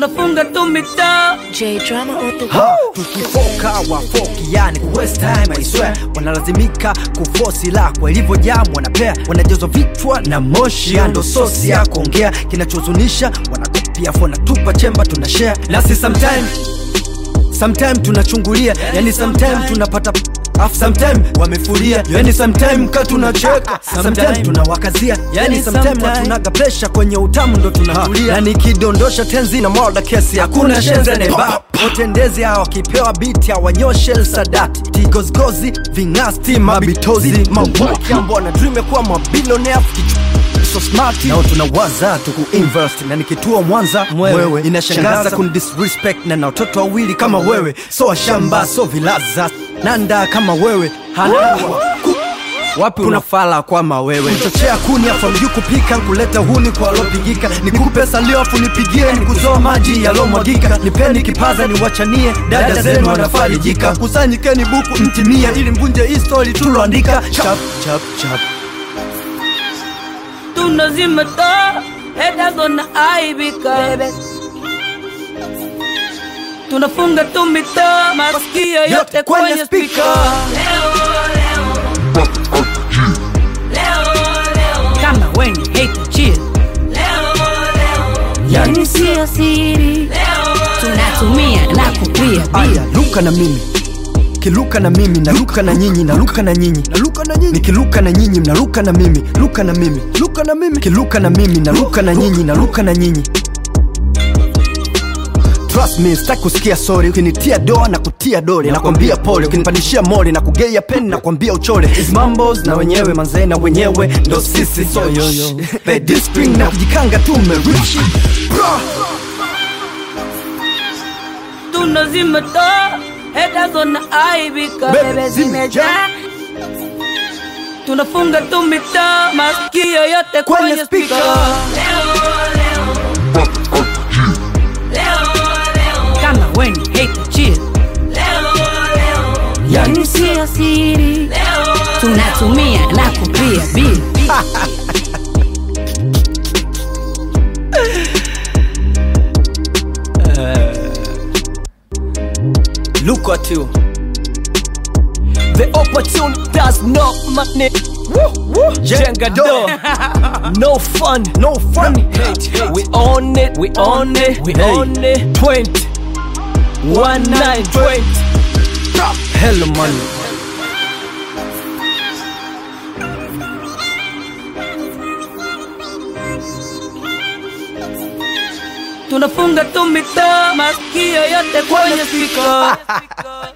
tunafunga tu mitaa J drama on the Ha, tukifoka wafoki yani ku waste time I swear wanalazimika kufosi la kwa ilivyojaa wanapea wanajazwa vichwa na moshi ya ndo sosi ya kuongea kinachohuzunisha wanakopia wanatupa chemba tuna share nasi sometime sometime tunachungulia yani sometime tunapata Afu sometime wamefuria yani sometime ka tunacheka sometime tunawakazia yani sometime watunaga presha kwenye utamu ndo tunatulia yani kidondosha tenzi na mwada kesi hakuna shenze neba watendezi hawa wakipewa biti hawanyoshe sadati tigozgozi vingasti mabitozi mawaki ambao na dream ya kuwa mabilionea so smart nao tunawaza tukuinvest na nikitua mwanza mwewe inashangaza kunidisrespect na na watoto wawili kama wewe so washamba so vilaza nanda kama wewe hanawa wapi unafala kwama wewe chochea kuni afu mjuu kupika kuleta huni kwa alopigika nikupe salio afu nipigie nikuzoa maji yalomwagika nipeni kipaza niwachanie dada zenu wanafarijika kusanyikeni buku mtimie ili mvunje hii story tuloandika chap chap chap tunazima taa haters wanaaibika tunafunga tu mitaa masikio yote kwenye spika kama weni hate chill Yani sio siri Tunatumia na kupia aya luka na mimi kiluka na mimi naluka na nyinyi naluka na nyinyi naluka na nyinyi nikiluka na nyinyi mnaluka na mimi luka na mimi luka na mimi kiluka na mimi naluka na nyinyi naluka na nyinyi Trust me, sitaki kusikia sorry ukinitia doa na kutia dole nakwambia pole ukinipandishia mole na kugeia peni nakwambia uchole Is mambos na wenyewe manzee na wenyewe ndo sisi so pedistring na kujikanga tu mmerichi Bro! tunazima taa haters wanaaibika Bebe, bebe zimejaa. zimejaa tunafunga tu mitaa masikio yote Kwenye kwenye speaker. spika kama weni hate chill Yani sio siri Tunatumia na kupia bili Look at you The opportunity does not money. Jenga do. No fun. No fun We own it. We own it. We Hey. own it. 20. One nine twenty. Hello money tunafunga tu mitaa masikio yote kwenye spika